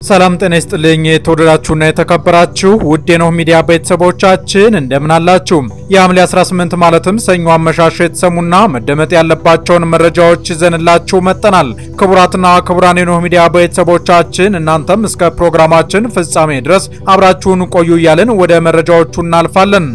ሰላም ጤና ይስጥልኝ። የተወደዳችሁና የተከበራችሁ ውድ የኖህ ሚዲያ ቤተሰቦቻችን እንደምን አላችሁ? የሐምሌ 18 ማለትም ሰኞ አመሻሽ የተሰሙና መደመጥ ያለባቸውን መረጃዎች ይዘንላችሁ መጠናል። ክቡራትና ክቡራን የኖህ ሚዲያ ቤተሰቦቻችን እናንተም እስከ ፕሮግራማችን ፍጻሜ ድረስ አብራችሁን ቆዩ እያልን ወደ መረጃዎቹ እናልፋለን።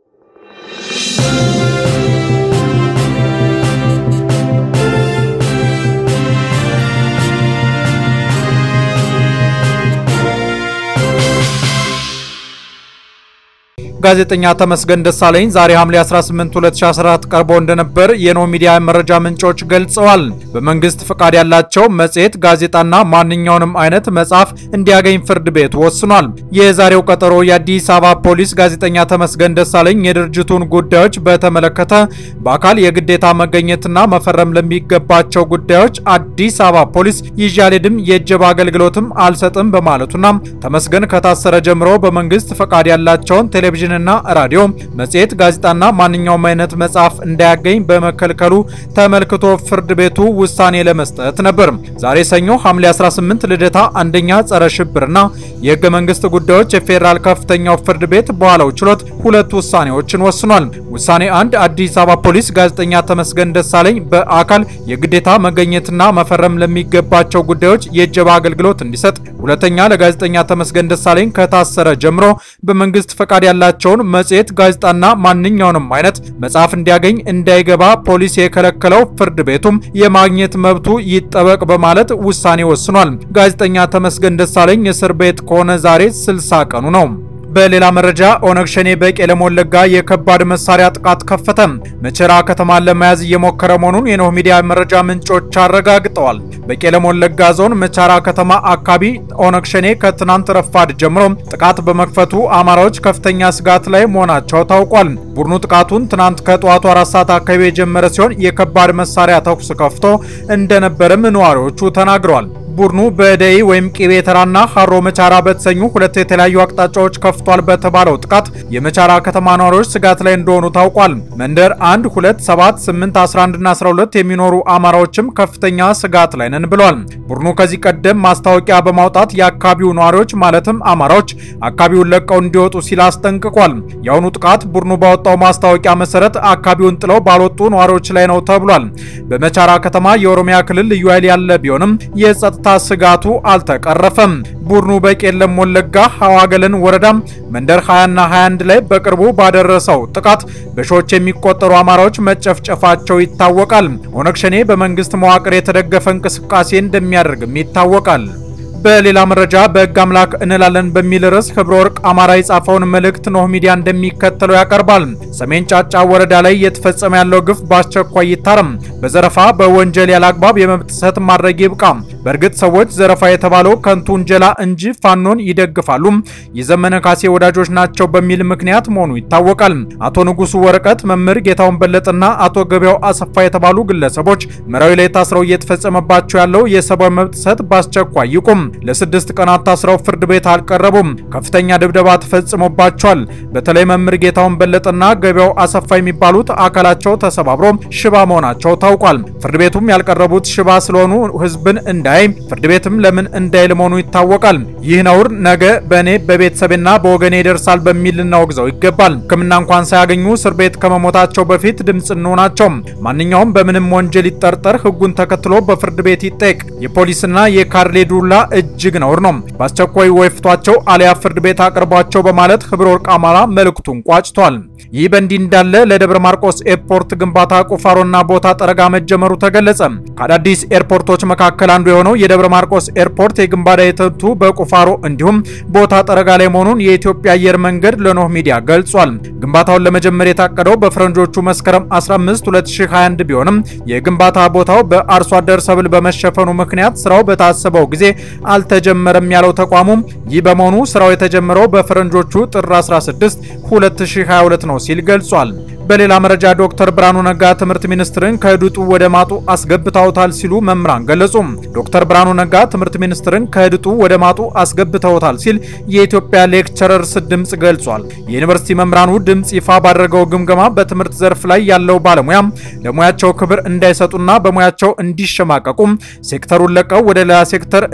ጋዜጠኛ ተመስገን ደሳለኝ ዛሬ ሐምሌ 18 2014 ቀርቦ እንደነበር የኖህ ሚዲያ መረጃ ምንጮች ገልጸዋል። በመንግስት ፈቃድ ያላቸው መጽሔት፣ ጋዜጣና ማንኛውንም አይነት መጽሐፍ እንዲያገኝ ፍርድ ቤት ወስኗል። የዛሬው ቀጠሮ የአዲስ አበባ ፖሊስ ጋዜጠኛ ተመስገን ደሳለኝ የድርጅቱን ጉዳዮች በተመለከተ በአካል የግዴታ መገኘትና መፈረም ለሚገባቸው ጉዳዮች አዲስ አበባ ፖሊስ ይዤ አልሄድም የእጀባ አገልግሎትም አልሰጥም በማለቱና ተመስገን ከታሰረ ጀምሮ በመንግስት ፈቃድ ያላቸውን ቴሌቪዥን እና ራዲዮ፣ መጽሔት፣ ጋዜጣና ማንኛውም አይነት መጽሐፍ እንዳያገኝ በመከልከሉ ተመልክቶ ፍርድ ቤቱ ውሳኔ ለመስጠት ነበር። ዛሬ ሰኞ ሐምሌ 18 ልደታ አንደኛ ጸረ ሽብርና የህገ መንግስት ጉዳዮች የፌዴራል ከፍተኛው ፍርድ ቤት በኋላው ችሎት ሁለት ውሳኔዎችን ወስኗል። ውሳኔ አንድ አዲስ አበባ ፖሊስ ጋዜጠኛ ተመስገን ደሳለኝ በአካል የግዴታ መገኘትና መፈረም ለሚገባቸው ጉዳዮች የእጀባ አገልግሎት እንዲሰጥ፣ ሁለተኛ ለጋዜጠኛ ተመስገን ደሳለኝ ከታሰረ ጀምሮ በመንግስት ፈቃድ ያላቸው ቸውን መጽሔት ጋዜጣና ማንኛውንም አይነት መጽሐፍ እንዲያገኝ እንዳይገባ ፖሊስ የከለከለው ፍርድ ቤቱም የማግኘት መብቱ ይጠበቅ በማለት ውሳኔ ወስኗል። ጋዜጠኛ ተመስገን ደሳለኝ እስር ቤት ከሆነ ዛሬ 60 ቀኑ ነው። በሌላ መረጃ ኦነግ ሸኔ በቄለም ወለጋ የከባድ መሳሪያ ጥቃት ከፈተ። መቸራ ከተማን ለመያዝ እየሞከረ መሆኑን የኖህ ሚዲያ መረጃ ምንጮች አረጋግጠዋል። በቄለም ወለጋ ዞን መቻራ ከተማ አካባቢ ኦነግ ሸኔ ከትናንት ረፋድ ጀምሮ ጥቃት በመክፈቱ አማራዎች ከፍተኛ ስጋት ላይ መሆናቸው ታውቋል። ቡድኑ ጥቃቱን ትናንት ከጠዋቱ አራት ሰዓት አካባቢ የጀመረ ሲሆን የከባድ መሳሪያ ተኩስ ከፍቶ እንደነበርም ነዋሪዎቹ ተናግረዋል። ቡድኑ በደይ ወይም ቂቤ ተራና ሀሮ መቻራ በተሰኙ ሁለት የተለያዩ አቅጣጫዎች ከፍቷል በተባለው ጥቃት የመቻራ ከተማ ነዋሪዎች ስጋት ላይ እንደሆኑ ታውቋል። መንደር 1፣ 2፣ 7፣ 8፣ 11 እና 12 የሚኖሩ አማራዎችም ከፍተኛ ስጋት ላይ ነን ብለዋል። ቡድኑ ከዚህ ቀደም ማስታወቂያ በማውጣት የአካባቢው ነዋሪዎች ማለትም አማራዎች አካባቢውን ለቀው እንዲወጡ ሲል አስጠንቅቋል። የአሁኑ ጥቃት ቡድኑ ባወጣው ማስታወቂያ መሰረት አካባቢውን ጥለው ባልወጡ ነዋሪዎች ላይ ነው ተብሏል። በመቻራ ከተማ የኦሮሚያ ክልል ልዩ ኃይል ያለ ቢሆንም የጸጥታ ታ ስጋቱ አልተቀረፈም። ቡድኑ በቄለም ወለጋ ሐዋገለን ወረዳ መንደር 20 እና 21 ላይ በቅርቡ ባደረሰው ጥቃት በሺዎች የሚቆጠሩ አማራዎች መጨፍጨፋቸው ይታወቃል። ኦነግ ሸኔ በመንግስት መዋቅር የተደገፈ እንቅስቃሴ እንደሚያደርግም ይታወቃል። በሌላ መረጃ በሕግ አምላክ እንላለን በሚል ርዕስ ክብረ ወርቅ አማራ የጻፈውን መልእክት ኖህ ሚዲያ እንደሚከተለው ያቀርባል። ሰሜን ጫጫ ወረዳ ላይ እየተፈጸመ ያለው ግፍ በአስቸኳይ ይታረም። በዘረፋ በወንጀል ያላግባብ የመብት ጥሰት ማድረግ ይብቃ። በእርግጥ ሰዎች ዘረፋ የተባለው ከንቱ ውንጀላ እንጂ ፋኖን ይደግፋሉ፣ የዘመነ ካሴ ወዳጆች ናቸው በሚል ምክንያት መሆኑ ይታወቃል። አቶ ንጉሱ ወረቀት፣ መምህር ጌታውን በለጥና አቶ ገበያው አሰፋ የተባሉ ግለሰቦች መራዊ ላይ ታስረው እየተፈጸመባቸው ያለው የሰብአዊ መብት ጥሰት በአስቸኳይ ይቁም። ለስድስት ቀናት ታስረው ፍርድ ቤት አልቀረቡም። ከፍተኛ ድብደባ ተፈጽሞባቸዋል። በተለይ መምህር ጌታውን በለጠና ገበያው አሰፋ የሚባሉት አካላቸው ተሰባብሮ ሽባ መሆናቸው ታውቋል። ፍርድ ቤቱም ያልቀረቡት ሽባ ስለሆኑ ህዝብን እንዳይ ፍርድ ቤትም ለምን እንዳይል መሆኑ ይታወቃል። ይህ ነውር ነገ በእኔ በቤተሰቤና በወገኔ ይደርሳል በሚል ልናወግዘው ይገባል። ሕክምና እንኳን ሳያገኙ እስር ቤት ከመሞታቸው በፊት ድምፅ እንሆናቸው። ማንኛውም በምንም ወንጀል ይጠርጠር ህጉን ተከትሎ በፍርድ ቤት ይጠየቅ። የፖሊስና የካርሌ ዱላ እጅግ ነውር ነው። በአስቸኳይ ወይፍቷቸው አሊያ ፍርድ ቤት አቅርቧቸው በማለት ክብረ ወርቅ አማራ መልእክቱን ቋጭቷል። ይህ በእንዲህ እንዳለ ለደብረ ማርቆስ ኤርፖርት ግንባታ ቁፋሮና ቦታ ጠረጋ መጀመሩ ተገለጸ። ከአዳዲስ ኤርፖርቶች መካከል አንዱ የሆነው የደብረ ማርቆስ ኤርፖርት የግንባታ ሂደቱ በቁፋሮ እንዲሁም ቦታ ጠረጋ ላይ መሆኑን የኢትዮጵያ አየር መንገድ ለኖህ ሚዲያ ገልጿል። ግንባታውን ለመጀመር የታቀደው በፈረንጆቹ መስከረም 15 2021 ቢሆንም የግንባታ ቦታው በአርሶ አደር ሰብል በመሸፈኑ ምክንያት ስራው በታሰበው ጊዜ አልተጀመረም ያለው ተቋሙም ይህ በመሆኑ ስራው የተጀመረው በፈረንጆቹ ጥር 16 2022 ነው ሲል ገልጿል። በሌላ መረጃ ዶክተር ብርሃኑ ነጋ ትምህርት ሚኒስትርን ከድጡ ወደ ማጡ አስገብተውታል ሲሉ መምህራን ገለጹ። ዶክተር ብርሃኑ ነጋ ትምህርት ሚኒስትርን ከድጡ ወደ ማጡ አስገብተውታል ሲል የኢትዮጵያ ሌክቸረርስ ድምጽ ገልጿል። የዩኒቨርሲቲ መምህራኑ ድምጽ ይፋ ባደረገው ግምገማ በትምህርት ዘርፍ ላይ ያለው ባለሙያ ለሙያቸው ክብር እንዳይሰጡና በሙያቸው እንዲሸማቀቁ ሴክተሩን ለቀው ወደ ሌላ ሴክተር እንዲፈልሱ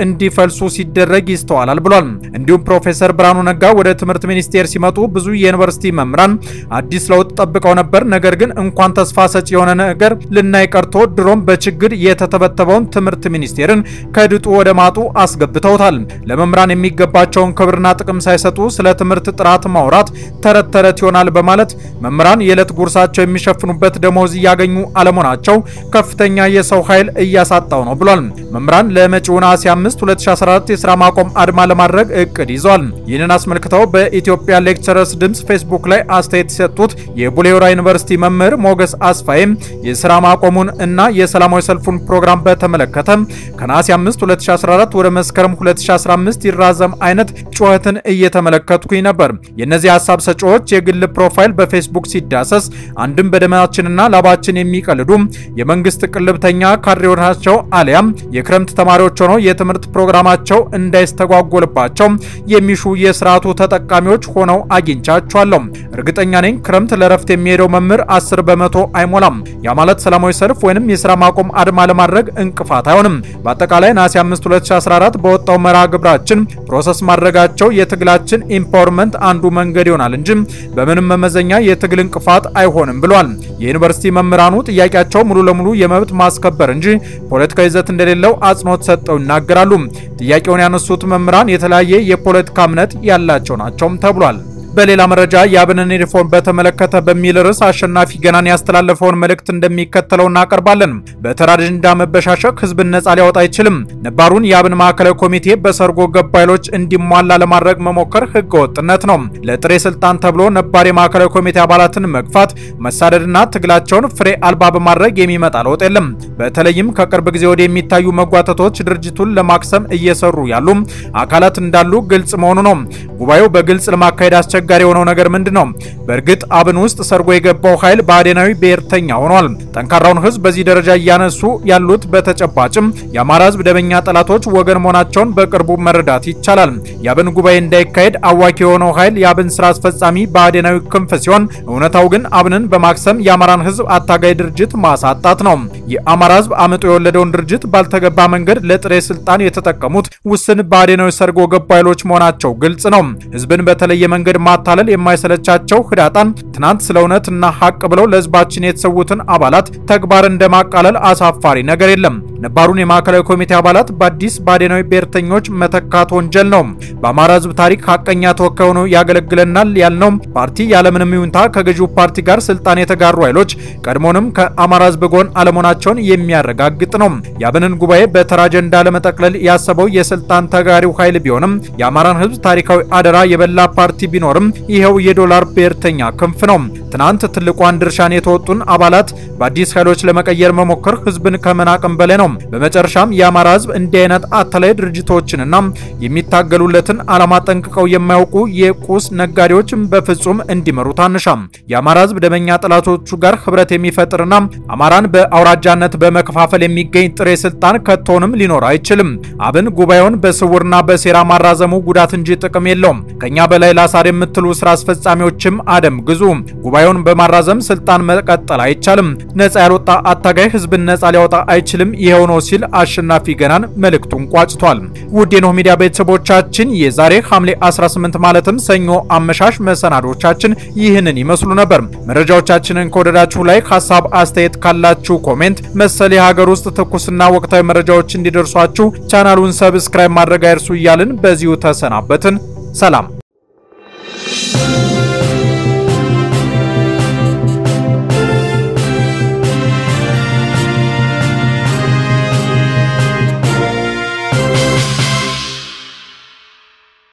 እንዲፈልሱ ሲደረግ ይስተዋላል ብሏል። እንዲሁም ፕሮፌሰር ብርሃኑ ነጋ ወደ ትምህርት ሚኒስቴር ሲመጡ ብዙ የዩኒቨርሲቲ መምህራን አዲስ ለውጥ ጠብቀው ነበር። ነገር ግን እንኳን ተስፋ ሰጪ የሆነ ነገር ልናይ ቀርቶ ድሮም በችግር የተተበተበውን ትምህርት ሚኒስቴርን ከድጡ ወደ ማጡ አስገብተውታል። ለመምህራን የሚገባቸውን ክብርና ጥቅም ሳይሰጡ ስለ ትምህርት ጥራት ማውራት ተረት ተረት ይሆናል በማለት መምህራን የዕለት ጉርሳቸው የሚሸፍኑበት ደሞዝ እያገኙ አለመሆናቸው ከፍተኛ የሰው ኃይል እያሳጣው ነው ብሏል። መምህራን ለመጪው ነሐሴ 5 2014 የስራ ማቆም አድማ ለማድረግ እቅድ ይዟል። ይህንን አስመልክተው በኢትዮጵያ ሌክቸረርስ ድምፅ ፌስቡክ ላይ አስተያየት የሰጡት የቡሌ ሆራ ዩኒቨርሲቲ መምህር ሞገስ አስፋይም የስራ ማቆሙን እና የሰላማዊ ሰልፉን ፕሮግራም በተመለከተ ከነሐሴ 5 2014 ወደ መስከረም 2015 ይራዘም አይነት ጩኸትን እየተመለከትኩኝ ነበር። የእነዚህ ሀሳብ ሰጪዎች የግል ፕሮፋይል በፌስቡክ ሲዳሰስ አንድም በደማችንና ላባችን የሚቀልዱ የመንግስት ቅልብተኛ ካድሬዎች ናቸው አሊያም የክረምት ተማሪዎች ሆነው የትምህርት ፕሮግራማቸው እንዳይስተጓጎልባቸው የሚሹ የስርዓቱ ተጠቃሚዎች ሆነው አግኝቻቸዋለሁ። እርግጠኛ ነኝ ክረምት ለረፍት የሚሄደው መምህር 10 በመቶ አይሞላም። ያ ማለት ሰላማዊ ሰልፍ ወይንም የስራ ማቆም አድማ ለማድረግ እንቅፋት አይሆንም። በአጠቃላይ ነሐሴ 5 2014 በወጣው መርሃ ግብራችን ፕሮሰስ ማድረጋቸው የትግላችን ኢምፓወርመንት አንዱ መንገድ ይሆናል እንጂ በምንም መመዘኛ የትግል እንቅፋት አይሆንም ብሏል። የዩኒቨርሲቲ መምህራኑ ጥያቄያቸው ሙሉ ለሙሉ የመብት ማስከበር እንጂ ፖለቲካዊ ይዘት እንደሌለው አጽንኦት ሰጠው ይናገራሉ። ጥያቄውን ያነሱት መምህራን የተለያየ የፖለቲካ እምነት ያላቸው ናቸውም ተብሏል። በሌላ መረጃ የአብንን ሪፎርም በተመለከተ በሚል ርዕስ አሸናፊ ገናን ያስተላለፈውን መልእክት እንደሚከተለው እናቀርባለን። በተራ አጀንዳ መበሻሸቅ ህዝብን ነጻ ሊያወጣ አይችልም። ነባሩን የአብን ማዕከላዊ ኮሚቴ በሰርጎ ገብ ኃይሎች እንዲሟላ ለማድረግ መሞከር ህገ ወጥነት ነው። ለጥሬ ስልጣን ተብሎ ነባር የማዕከላዊ ኮሚቴ አባላትን መግፋት፣ መሳደድና ትግላቸውን ፍሬ አልባ በማድረግ የሚመጣ ለውጥ የለም። በተለይም ከቅርብ ጊዜ ወደ የሚታዩ መጓተቶች ድርጅቱን ለማክሰም እየሰሩ ያሉ አካላት እንዳሉ ግልጽ መሆኑ ነው። ጉባኤው በግልጽ ለማካሄድ አስቸጋሪ የሆነው ነገር ምንድን ነው? በእርግጥ አብን ውስጥ ሰርጎ የገባው ኃይል ብአዴናዊ ብሔርተኛ ሆኗል። ጠንካራውን ህዝብ በዚህ ደረጃ እያነሱ ያሉት በተጨባጭም የአማራ ህዝብ ደበኛ ጠላቶች ወገን መሆናቸውን በቅርቡ መረዳት ይቻላል። የአብን ጉባኤ እንዳይካሄድ አዋኪ የሆነው ኃይል የአብን ስራ አስፈጻሚ ብአዴናዊ ክንፍ ሲሆን፣ እውነታው ግን አብንን በማክሰም የአማራን ህዝብ አታጋይ ድርጅት ማሳጣት ነው። የአማራ ህዝብ አምጦ የወለደውን ድርጅት ባልተገባ መንገድ ለጥሬ ስልጣን የተጠቀሙት ውስን ብአዴናዊ ሰርጎ ገብ ኃይሎች መሆናቸው ግልጽ ነው። ህዝብን በተለየ መንገድ ማታለል የማይሰለቻቸው ህዳጣን ትናንት ስለ እውነት እና ሀቅ ብለው ለህዝባችን የተሰዉትን አባላት ተግባር እንደማቃለል አሳፋሪ ነገር የለም። ነባሩን የማዕከላዊ ኮሚቴ አባላት በአዲስ ብአዴናዊ ብሔርተኞች መተካት ወንጀል ነው። በአማራ ህዝብ ታሪክ ሀቀኛ ተወካይ ሆኖ ያገለግለናል ያልነው ፓርቲ ያለምንም ይሁንታ ከገዢው ፓርቲ ጋር ስልጣን የተጋሩ ኃይሎች ቀድሞንም ከአማራ ህዝብ ጎን አለመሆናቸውን የሚያረጋግጥ ነው። የአብንን ጉባኤ በተራ አጀንዳ ለመጠቅለል ያሰበው የስልጣን ተጋሪው ኃይል ቢሆንም የአማራን ህዝብ ታሪካዊ አደራ የበላ ፓርቲ ቢኖርም ይኸው የዶላር ብሔርተኛ ክንፍ ነው። ትናንት ትልቋን ድርሻን የተወጡን አባላት በአዲስ ኃይሎች ለመቀየር መሞከር ህዝብን ከመናቅም በላይ ነው። በመጨረሻም የአማራ ህዝብ እንዲህ አይነት አታላይ ድርጅቶችንና የሚታገሉለትን ዓላማ ጠንቅቀው የማያውቁ የቁስ ነጋዴዎችን በፍጹም እንዲመሩት አንሻም። የአማራ ህዝብ ደመኛ ጠላቶቹ ጋር ህብረት የሚፈጥርና አማራን በአውራጃነት በመከፋፈል የሚገኝ ጥሬ ስልጣን ከቶንም ሊኖር አይችልም። አብን ጉባኤውን በስውርና በሴራ ማራዘሙ ጉዳት እንጂ ጥቅም የለውም። ከኛ በላይ ላሳር የምትሉ ስራ አስፈጻሚዎችም አደም ግዙ። ጉባኤውን በማራዘም ስልጣን መቀጠል አይቻልም። ነጻ ያልወጣ አታጋይ ህዝብን ነጻ ሊያወጣ አይችልም። ይሄው ነው ሲል አሸናፊ ገናን መልእክቱን ቋጭቷል። ውድ የኖህ ሚዲያ ቤተሰቦቻችን የዛሬ ሐምሌ 18 ማለትም ሰኞ አመሻሽ መሰናዶቻችን ይህንን ይመስሉ ነበር። መረጃዎቻችንን ከወደዳችሁ ላይ ሀሳብ አስተያየት ካላችሁ ኮሜንት፣ መሰል የሀገር ውስጥ ትኩስና ወቅታዊ መረጃዎች እንዲደርሷችሁ ቻናሉን ሰብስክራይብ ማድረግ አይርሱ እያልን በዚሁ ተሰናበትን። ሰላም